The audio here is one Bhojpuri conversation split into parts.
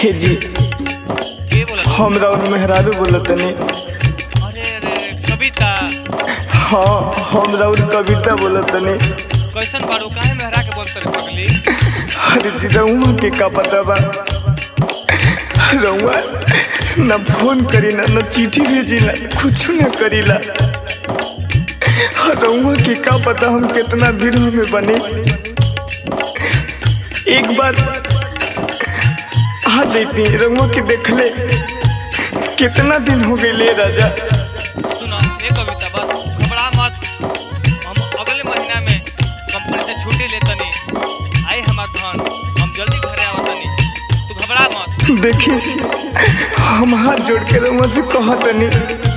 हे जी के बोलत हम राउर मेहरारू बोलतनी अरे अरे कविता हाँ हम राउर कविता बोलतनी कैसन बाड़ू काहे मेहरा के बोलत रे पगली अरे जी रउआ के का पता बा रउआ न फोन करी ना न चिट्ठी भेजी ना कुछ न करीला रउआ के का पता हम कितना भीड़ में बने एक बार आ जैती रउआ के देखले कितना दिन हो गए राजा सुनो ए कविता बस घबरा मत हम अगले महीना में कंपनी से छुट्टी लेतनी आई हमार धन हम जल्दी घरे आवतनी तू घबरा मत देखी हम हाथ जोड़ के रउआ से कहतनी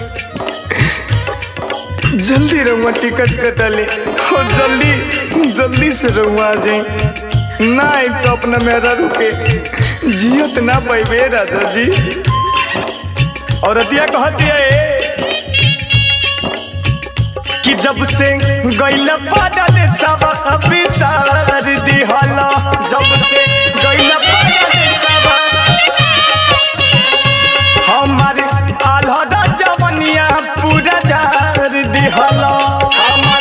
जल्दी रउआ टिकट कटा ले और जल्दी जल्दी से रउआ आ जाए ना आई तो अपना मेरा रुके जियत ना पाइबे राजा जी और अतिया कहतिया ए कि जब से गैला पादल सब अभिसार दिहला जब से गैला पादल सब हमारे आल्हा जवनिया पूरा जार दिहला हमार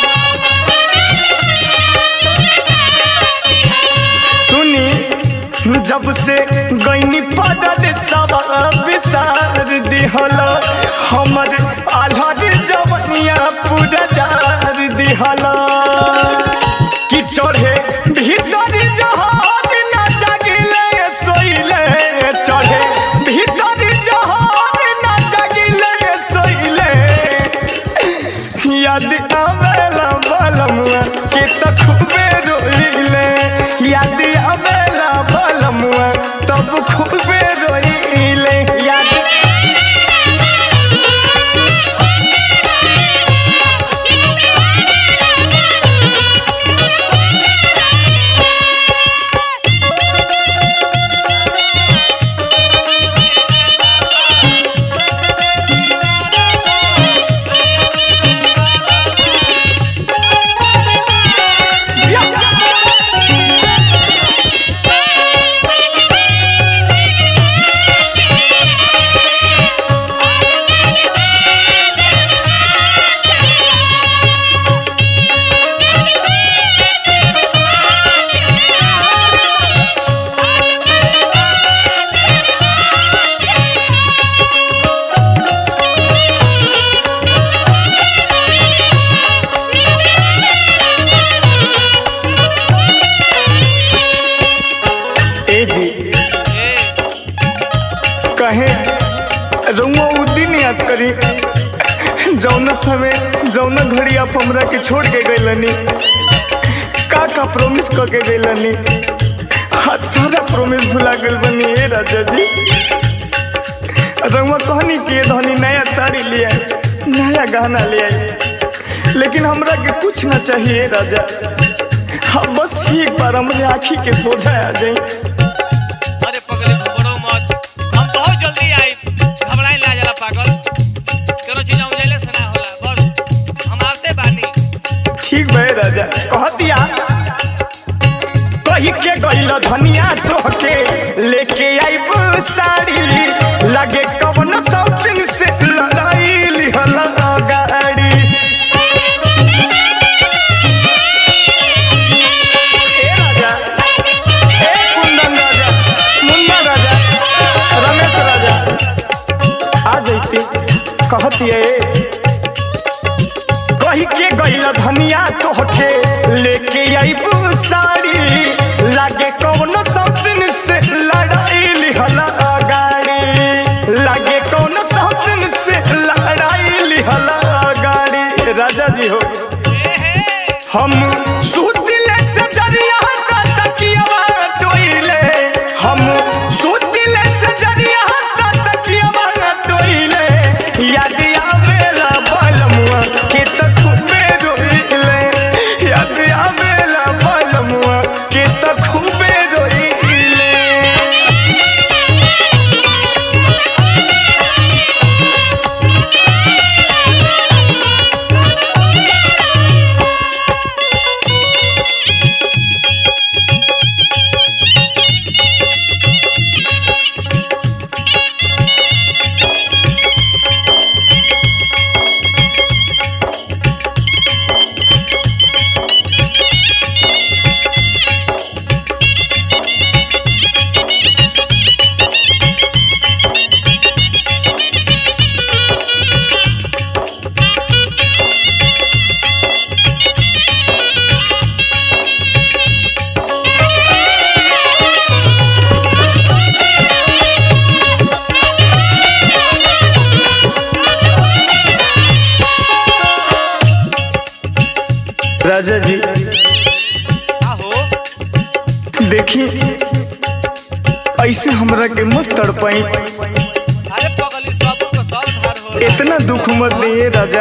सुनी जब से गैनी पदल सब विसार दिहला हमर आल्हा जवनिया पूरा जार दिहला कि चढ़े भीतर जहान न जागिले सोइले चढ़े भीतर जहान न जागिले सोइले याद आवेला बलमुआ के त खूबे रोइले याद आवेला बलमुआ तब खूबे रोइले याद ए जी ए कहे रउआ उ दिन याद करी जौना समय जौना घड़ी आप हमरा के छोड़ के गइलनी का का प्रॉमिस क के गइलनी आज सारा प्रॉमिस भुला गइल बनी ए राजा जी रउआ कहनी कि ये धनी नया साड़ी ले आई नया गहना ले आई लेकिन हमरा के कुछ ना चाहिए राजा हाँ बस एक बार हमरे आँखी के सोझा आ जाई अरे पगली घबरो मत हम बहुत जल्दी आई घबराई ला जरा पागल करो चीज हम जैले से ना होला बस हम आते बानी ठीक भे राजा कहतिया कही के गइल धनिया तोहके लेके आइब साड़ी लगे कवन शौकीन से लड़ाई लिहल गाड़ी ए राजा ए कुंदन राजा मुन्ना राजा रमेश राजा आ जैती कहतिए कही के गइल धनिया तोहके लेके आइब साड़ी लागे कौनो शौकीन से लड़ाई लिहल गाड़ी लागे कौनो शौकीन से लड़ाई लिहल गाड़ी राजा जी हो हम सुतिले से जरिया का तकियावा टोइले हम सुतिले से जरिया का तकियावा टोइले याद आवेला बलमुआ के त खूबे रोइले याद आवेला बलमुआ के त खूबे रोइले राजा जी का हो देखी ऐसे हमरा के मत तड़पाई अरे पगली सब को सब धार हो इतना दुख मत दिए राजा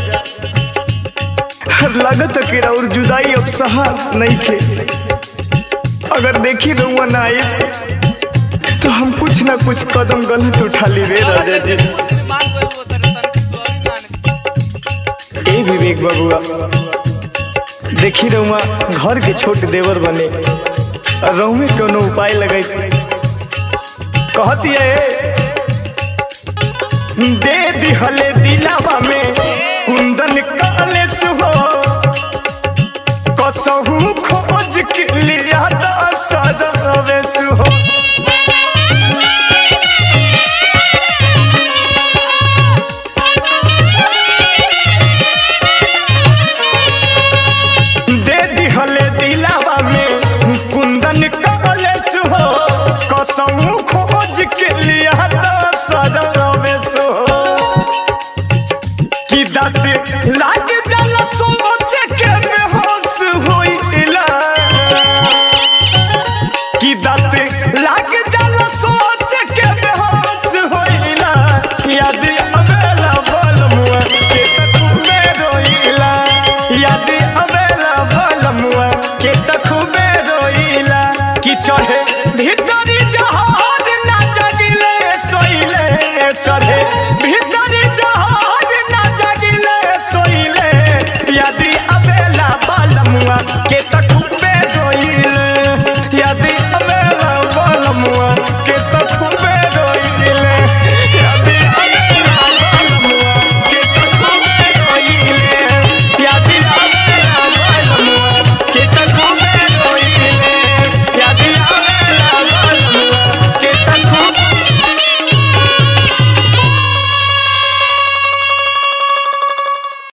लागत कि और जुदाई अब सहा नहीं खे अगर देखी रहुआ ना आए तो हम कुछ ना कुछ कदम गलत उठा ली रे राजा जी मान गए वो तेरे सर की सॉरी मान ए विवेक बबुआ देखी रहुआ घर के छोट देवर बने और रहू में कोनो उपाय लगाई कहती है दे दिहले दिलावा में कुंदन काले सुहो कसहू खोज के लिया दसरवे सुहो दे दिहले दिलावा में कुंदन काले सुहो कसहू खोज के लिया दसरवे सुहो कि दाँत लाग जाला सोच के बेहोश होइला कि दाँत लाग जाला सोच के बेहोश होइला याद अबेला बोल मुआ के तखुबे रोइला याद अबेला बोल मुआ के तखुबे रोइला कि चढ़े भीतरी जहाज ना जगिले सोइले चढ़े भीतरी जहाज ना जगिले सोइले यदि अबेला बालमुआ के